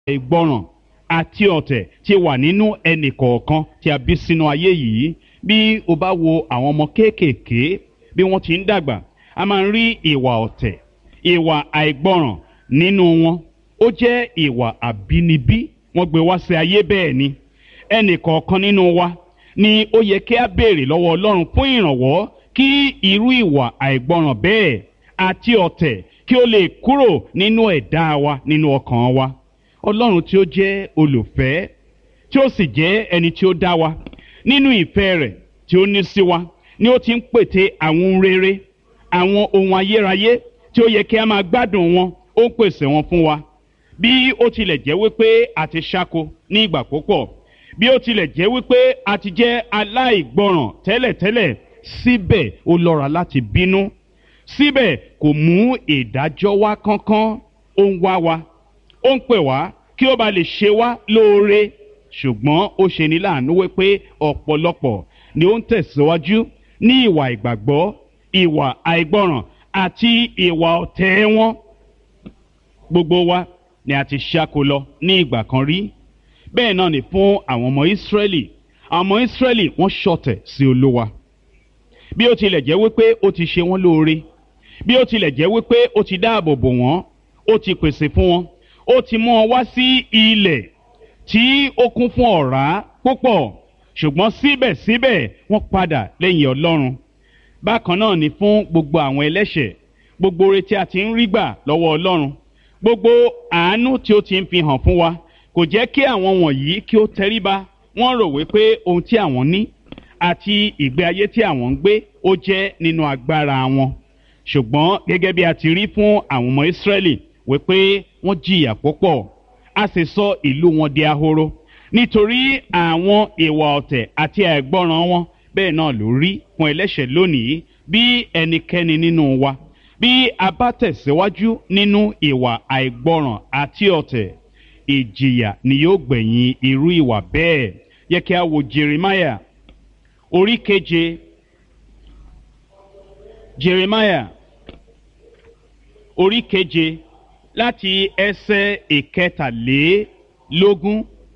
ìgbọràn àti ọ̀tẹ̀ ti wà nínú ẹnì kọ̀ọ̀kan tí a bí sínú ayé yìí bí o bá wo àwọn ọmọ kéékèèké bí wọ́n ti ń dàgbà a máa ń rí ìwà ọ̀tẹ̀ ìwà àìgbọràn nínú wọn ó jẹ́ ìwà àbínibí wọ́n gbé wá sí ayé bẹ́ẹ̀ ni ẹnì kọ̀ọ̀kan nínú wa ni ó yẹ kí a béèrè lọ́wọ́ ọlọ́run fún ìrànwọ́ kí irú ìwà àìgbọràn bẹ́ẹ̀ àti ọ̀tẹ̀ kí ó lè kúrò nínú ẹ̀dá wa nínú ọkàn wa ọlọ́run tí ó jẹ́ olùfẹ́ tí ó sì jẹ́ ẹni tí ó dá wa nínú ìfẹ́ rẹ̀ tí ó ní sí wa ni ó ti ń pète àwọn ohun rere àwọn ohun ayérayé tí ó yẹ kí a máa gbádùn wọn ó ń pèsè wọn fún wa bí ó tilẹ̀ jẹ́ wípé a ti ṣáko ní ìgbà púpọ̀ bí ó tilẹ̀ jẹ́ wípé a ti jẹ́ aláìgbọràn tẹ́lẹ̀tẹ́lẹ̀ síbẹ̀ ó lọ́ra láti bínú síbẹ̀ kò mú ìdájọ́ wá kánkán ó ń wá wa ó ń pè wá kí ó ba lè ṣe wá lóore ṣùgbọ́n ó ṣe ní láàánú wípé ọ̀pọ̀lọpọ̀ ni ó ń tẹ̀síwájú ní ìwà ìgbàgbọ́ ìwà àìgbọràn àti ìwà ọ̀tẹ̀ wọn gbogbo wa ni a ti ṣáko lọ ní ìgbà kan rí bẹ́ẹ̀ náà ni fún àwọn ọmọ ìsírẹ́lì àwọn ọmọ ìsírẹ́lì wọ́n ṣọ̀tẹ̀ sí olúwa bí ó tilẹ̀ jẹ́ wípé ó ti ṣe wọ́n lóore bí ó tilẹ̀ jẹ́ wípé ó ti dáàbò bò wọ́n ó ti pèsè fún wọn ó ti mú wọn wá sí ilẹ̀ tí ó kún fún ọ̀rá púpọ̀ ṣùgbọ́n síbẹ̀síbẹ̀ wọ́n padà lẹ́yìn ọlọ́run bákan náà ni fún gbogbo àwọn ẹlẹ́ṣẹ̀ gbogbo oore tí a ti ń rí gbà lọ́wọ́ ọlọ́run gbogbo àánú tí ó ti ń fi hàn fún wa kò jẹ́ kí àwọn wọ̀nyí kí ó tẹríba wọ́n rò wípé ohun tí àwọn ní àti ìgbé ayé tí àwọn ń gbé ó jẹ́ nínú agbára wọn ṣùgbọ́n gẹ́gẹ́ bí a ti rí fún àwọn ọmọ ìsírẹ́lì wípé wọ́n jìyà púpọ̀ a sì sọ ìlú wọn di ahoro nítorí àwọn ìwà ọ̀tẹ̀ àti àìgbọràn wọn bẹ́ẹ̀ náà ló rí fún ẹlẹ́ṣẹ̀ lónìí bí ẹnikẹ́ni nínú wa bí a bá tẹ̀síwájú nínú ìwà àìgbọràn àti ọ̀tẹ̀ ìjìyà ni yóò gbẹ̀yìn irú ìwà bẹ́ẹ̀ yẹ kí a wo jeremiah orí keje jeremiah orí keje láti ẹsẹ̀ ìkẹtàlélógún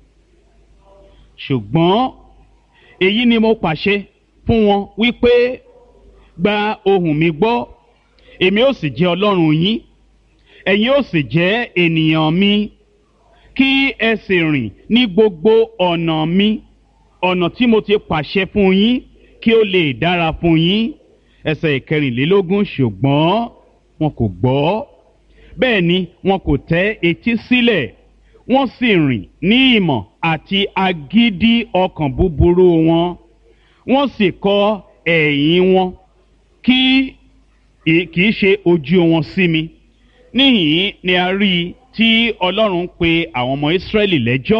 ṣùgbọ́n èyí ni mo pàṣẹ fún wọn wípé gba ohùn mi gbọ́ èmi ó sì jẹ́ ọlọ́run yín ẹ̀yin ó sì jẹ́ ènìyàn mi kí ẹ sì rìn ní gbogbo ọ̀nà mi ọ̀nà tí mo ti pàṣẹ fún yín kí ó lè dára fún yín ẹsẹ̀ ìkẹrìnlélógún ṣùgbọ́n wọn kò gbọ́ bẹ́ẹ̀ ni wọn kò tẹ́ etí sílẹ̀ wọ́n sì rìn ní ìmọ̀ àti agídí ọkàn búburú wọn wọ́n sì kọ ẹ̀yìn wọn kí kì í ṣe ojú wọn sí mi níhìn ni a rí i tí ọlọ́run ń pe àwọn ọmọ ìsírẹ́lì lẹ́jọ́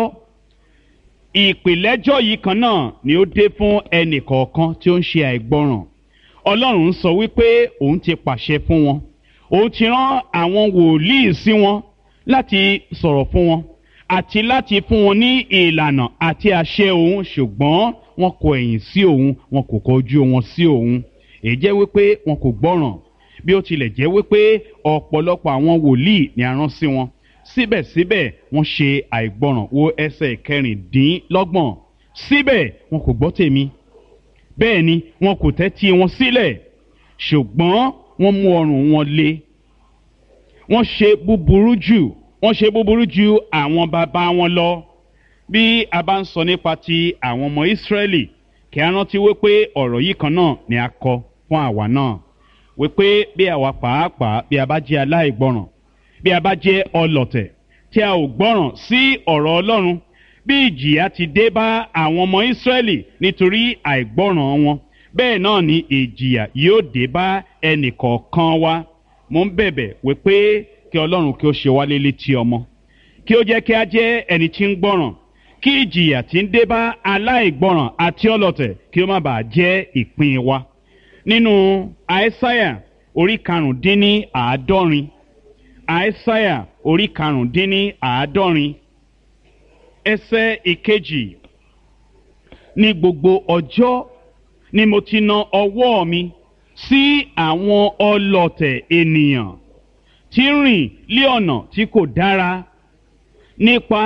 ìpìlẹ́jọ́ yìí kan náà ni ó dé fún ẹnì kọ̀ọ̀kan tí ó ń ṣe àìgbọràn ọlọ́run sọ wípé òun ti pàṣẹ fún wọn òun ti rán àwọn wòlíì sí wọn láti sọ̀rọ̀ fún wọn àti láti fún wọn ní ìlànà àti àṣẹ òun ṣùgbọ́n wọn kọ ẹ̀yìn sí òun wọn kò kọjú wọn sí òun èyí jẹ́ wípé wọn kò gbọ́ràn bí ó tilẹ̀ jẹ́ wípé ọ̀pọ̀lọpọ̀ àwọn wòlíì ni a rán sí wọn síbẹ̀síbẹ̀ wọ́n ṣe àìgbọràn wo ẹsẹ̀ kẹrìndínlọ́gbọ̀n síbẹ̀ wọn kò gbọ́ tèmi bẹ́ẹ̀ ni wọn kò tẹ́tí wọn sílẹ̀ ṣùgbọ́n wọ́n mú ọrùn wọn le wọ́n ṣe búburú jù wọ́n ṣe búburú ju àwọn bàbá wọn lọ bí a bá ń sọ nípa ti àwọn ọmọ ìsírẹ́lì kí a rántí wípé ọ̀rọ̀ yìí kan náà ni a kọ fún àwa náà wípé bí àwa pàápàá bí a bá jẹ́ aláìgbọràn bí a bá jẹ́ ọlọ̀tẹ̀ tí a ò gbọ́ràn sí ọ̀rọ̀ ọlọ́run bí ìjìyà ti dé bá àwọn ọmọ ìsírẹ́lì nítorí àìgbọ́ràn wọn bẹ́ẹ̀ náà ni ìjìyà yóò dé bá ẹnì kọ̀ọ̀kan wa mo ń bẹ̀bẹ̀ wípé kí ọlọ́run kí ó ṣe wá lé létí ọmọ kí ó jẹ́ kí a jẹ́ ẹni tí ń gbọ́ràn kí ìjìyà tí ń dé bá aláìgbọ́ràn àti ọlọ̀tẹ̀ kí ó má bàa jẹ́ ìpín wa nínú àìsáyà orí karùndínní àádọ́rin àìsáyà orí karùndínní àádọ́rin ẹsẹ̀ ìkejì ní gbogbo ọjọ́ ni mo ti na ọwọ́ mi sí àwọn ọlọ̀tẹ̀ ènìyàn tí ń rìn lé ọ̀nà tí kò dára nípa